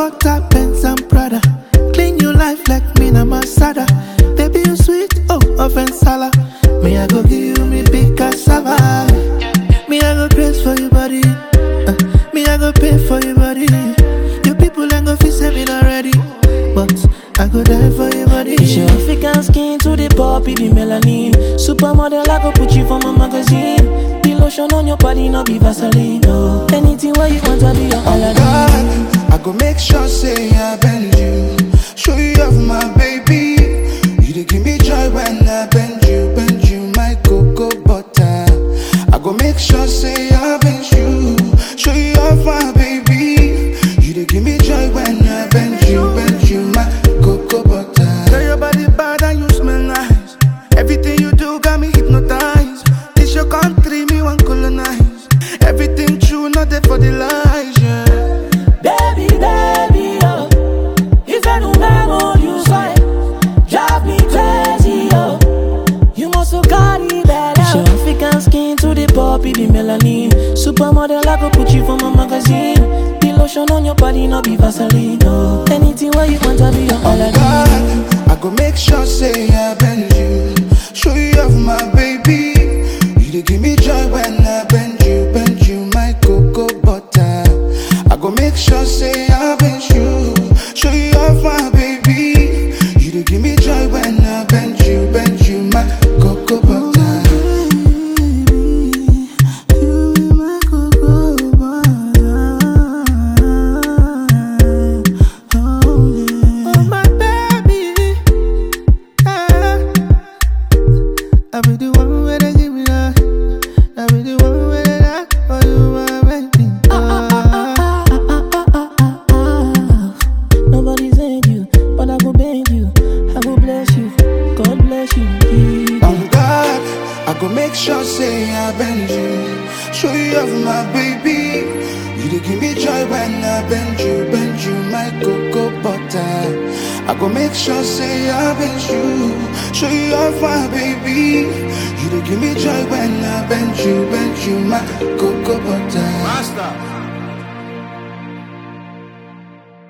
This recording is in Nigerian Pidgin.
butter, Benz and Prada. Clean your life like me na Masada. Baby, you sweet, oh, offense sala. Me, I go give you me big cassava. Me, I go praise for your body. Uh, me, I go pay for your body. Your people ain't go feel saving already. But I go die for your body. It's your African skin to the poppy, the melanin. Supermodel, I go put you for my magazine. The lotion on your body, no be Vaseline. No. Anything where you want, I be your Aladdin. God, I go make sure say I bend you. Show you off my baby. You dey give me joy when I bend you, bend you, my cocoa butter. I go make sure say I bend you. Show you off my baby. You dey give me joy when I bend you, bend you, my cocoa butter. Girl, your body bad and you smell nice. Everything you do got me hypnotized. This your country, me want colonize. Everything true, not there for the lies, yeah. Baby, baby, oh. If I don't memo, you say, drive me crazy, oh. You must have got it better. It's your African skin to the poppy, the melanin. Supermodel, I go put you for my magazine. The lotion on your body, no be Vaseline, no. Anything where you want, I be your Aladdin. God, I go make sure say I bend you. Show you off my baby. You dey give me joy when I bend you, bend you, my cocoa butter. I go make sure say I bend you. Show you off my baby. You dey give me joy when I bend you, bend you, my cocoa butter. Oh, my baby. Yeah. I be the one where they give me that. I be the one where they that for you, my baby. Ah. Nobody said you, but I go beg you. I go bless you. God bless you. On God, I go make sure say I bend you. Show you off my baby. You dey give me joy when I bend you, bend you, my cocoa butter. I go make sure say I bend you. Show you off my baby. You dey give me joy when I bend you, bend you, my cocoa butter. Master.